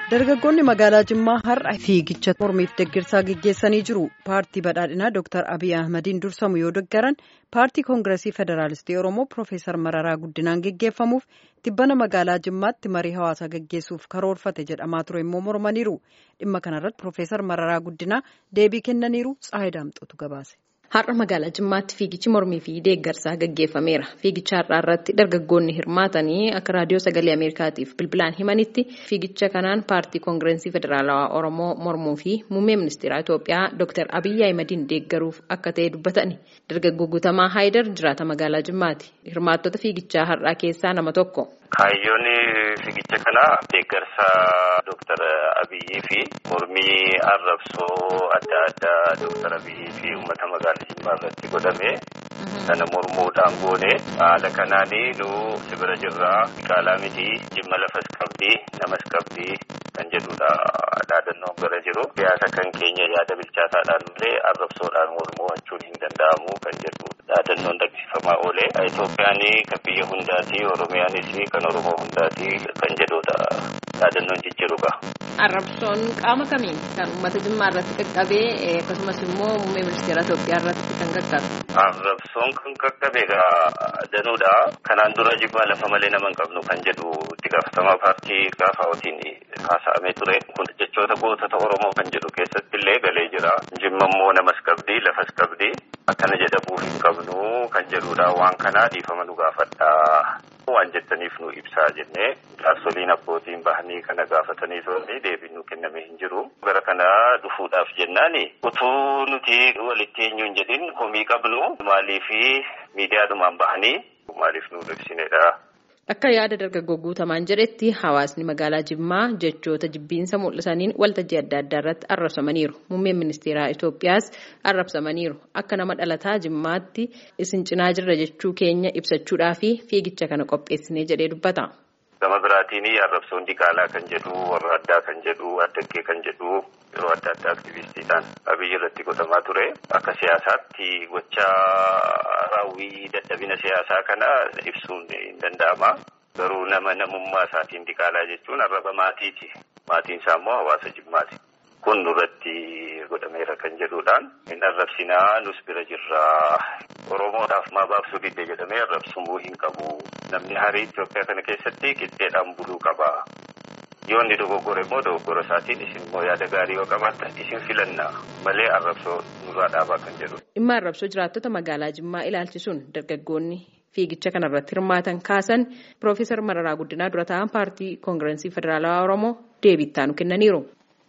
Dargaggoonni magaalaa Jimmaa har'a fiigicha mormiif deeggarsaa gaggeessanii jiru. Paartii badhaadhinaa Dr. Abiy Ahmadiin dursamu yoo deeggaran paartii koongireesii federaalistii Oromoo Profeesar Mararaa Guddinaan gaggeeffamuuf tibbana magaalaa Jimmaatti marii hawaasaa gaggeessuuf karoorfate jedhamaa ture immoo mormaniiru. Dhimma kanarratti Profeesar Mararaa Guddinaa deebii kennaniiru. Tsaayii Daamxootu gabaase. Har'a magaalaa Jimmaatti fiigichi mormii fi deeggarsaa gaggeeffameera. Fiigicha har'aa irratti dargaggoonni hirmaatanii akka raadiyoo sagalee Ameerikaatiif bilbilaan himanitti fiigicha kanaan paartii koongireesii federaalawaa Oromoo mormuu fi muummee ministeeraa Itoophiyaa Dr. Abiyyi Ahimadiin deeggaruuf akka ta'e dubbatani. Dargaggoo Guutamaa Haayidar jiraata magaalaa Jimmaati. Hirmaattota fiigichaa har'aa keessaa nama tokko. Kaayyoon fiigicha kanaa deeggarsaa Dr. Abiyyii fi mormii arrabsoo adda addaa Dr. Abiyyii fi uummata magaalaa Jimmaa irratti godhame sana mormuudhaan goone haala kanaanii nu sibira jirraa qaalaa miti jimma lafas qabdi namas qabdi kan jedhudha dhaadannoon gara jiru siyaasa kan keenya yaada bilchaataadhaan illee arrabsoodhaan mormuu jechuun hin danda'amu kan jedhu dhaadannoon dhaggeeffamaa oole Itoophiyaan kan biyya hundaati Oromiyaanis kan Oromoo hundaati kan jedhudha dhaadannoon jijjiiruudha. Arrabsoon qaama kamiin kan uummata Jimmaa irratti qaqqabee akkasumas immoo muummee ministeera Itoophiyaa irratti kan qaqqabe. Arrabsoon kan qaqqabe danuudha. Kanaan dura Jimmaa lafa malee nama hin qabnu kan jedhu itti gaafatamaa paartii gaafa otiin haasa'amee ture. Kun jechoota gootota Oromoo kan jedhu keessatti illee galee jira. Jimma immoo namas qabdi lafas qabdi. Akkana jedhamuu hin qabnu kan jedhudha. Waan kanaa dhiifama nu gaafadha. Waan jettaniif nu ibsaa jennee jaarsoliin abbootiin bahanii kana gaafatanii turanii deebiin nu kenname hin jiru. Gara kana dhufuudhaaf jennaani utuu nuti walitti eenyu hin jedhin komii qabnu maaliifi miidiyaadhumaan bahanii maaliif nu ibsinedha. Akka yaada dargaggoo guutamaan jedhetti hawaasni magaalaa Jimmaa jechoota jibbiinsa mul'isaniin waltajjii adda addaa irratti arrabsamaniiru. Muummeen ministeeraa Itoophiyaas arrabsamaniiru. Akka nama dhalataa Jimmaatti isin cinaa jirra jechuu keenya ibsachuudhaa fi fiigicha kana qopheessinee jedhee dubbata. Gama biraatiin arrabsoon diqaalaa kan jedhu warra addaa kan jedhu addaggee kan jedhu yeroo adda addaa aktivistiidhaan abiyyi irratti godhamaa ture. Akka siyaasaatti gocha raawwii dadhabina siyaasaa kana ibsuun hin danda'ama. Garuu nama namummaa isaatiin diqaalaa jechuun arraba maatiiti. Maatiin isaa immoo hawaasa jimmaati. Kun nurratti godhameera kan jedhuudhaan hin arrabsinaa nus bira jirraa. Oromoodhaaf maa baabsuu didde jedhamee arrabsamuu hin qabu. Namni harii Itoophiyaa kana keessatti qixxeedhaan buluu qaba. Yoo inni dogoggore immoo dogoggora isaatiin isin immoo yaada gaarii yoo qabaattan isin filanna malee arrabsoo nurraa dhaabaa kan jedhu. Dhimma arrabsoo jiraattota magaalaa Jimmaa ilaalchisuun dargaggoonni fiigicha kanarratti hirmaatan kaasan Piroofeesar Mararaa Guddinaa dura ta'an paartii koongireesii federaalawaa Oromoo deebii itti aanu kennaniiru.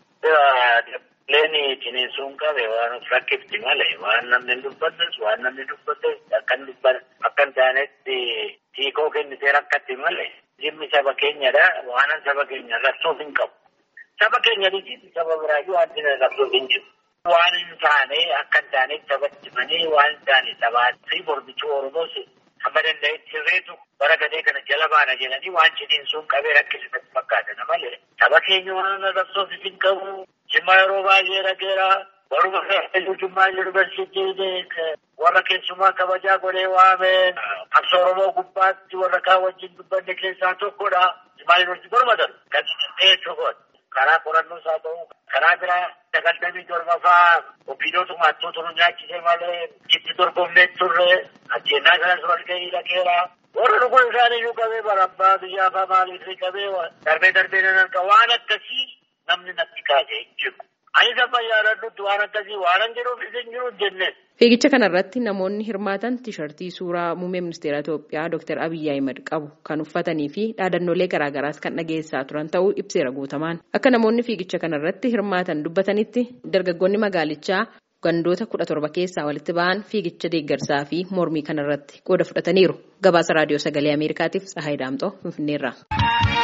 Leeni ciniinsuun qabe waan of rakkifti malee waan namni dubbates waan namni dubbate akkan dubban akkan taanetti hiikoo kennitee rakkatti malee jimmi saba keenyadha waanan saba keenya rabsuuf hin qabu. Saba keenya dhiisiiti saba biraayyuu wanti rabsuuf hin jiru. Waan hin taane akka hin taanetti sabatti himanii waan hin taane sabaa fi mormichuu Oromoos hamma danda'etti sirreetu bara gadee kana jala baana jedhanii waan ciniinsuun qabee rakkisifatti fakkaatan malee saba keenya waan rabsuuf hin qabu. Jimmaa yeroo baay'ee dhageera. Warra keessatti Jimmaa yuunivarsiitiin warra keessumaa kabajaa godhee waame qabsoo Oromoo gubbaatti warra kaan wajjin dubbanne keessaa tokkodha. Jimmaa yuunivarsiitii gormatan kan dhiyeessuu godhe. Karaa qorannoos haa ta'u karaa biraa sagaltamii torbaffaa ofiidootu maattuu turu nyaachisee malee jitti dorgomnee turre ajjeennaa kanas wal gahii dhageera. Warra dhuguun isaanii qabee barabbaa biyyaa fa'aa maaliif qabee darbee darbee nan arga waan akkasii namni natti kaasee hin jiru. Ani sama yaadadhutti waan akkasii waan jiruuf isin jiru jenne. Fiigicha kanarratti namoonni hirmaatan tiishartii suuraa muummee ministeera Itoophiyaa Dr. Abiyyi Ahimad qabu kan uffatanii fi dhaadannoolee garaagaraas kan dhageessaa turan ta'uu ibseera guutamaan. Akka namoonni fiigicha kanarratti hirmaatan dubbatanitti dargaggoonni magaalichaa gandoota kudha torba keessaa walitti ba'an fiigicha deeggarsaa fi mormii kanarratti qooda fudhataniiru. Gabaasa raadiyoo sagalee Ameerikaatiif Tsahaay Daamxoo Finfinneerraa.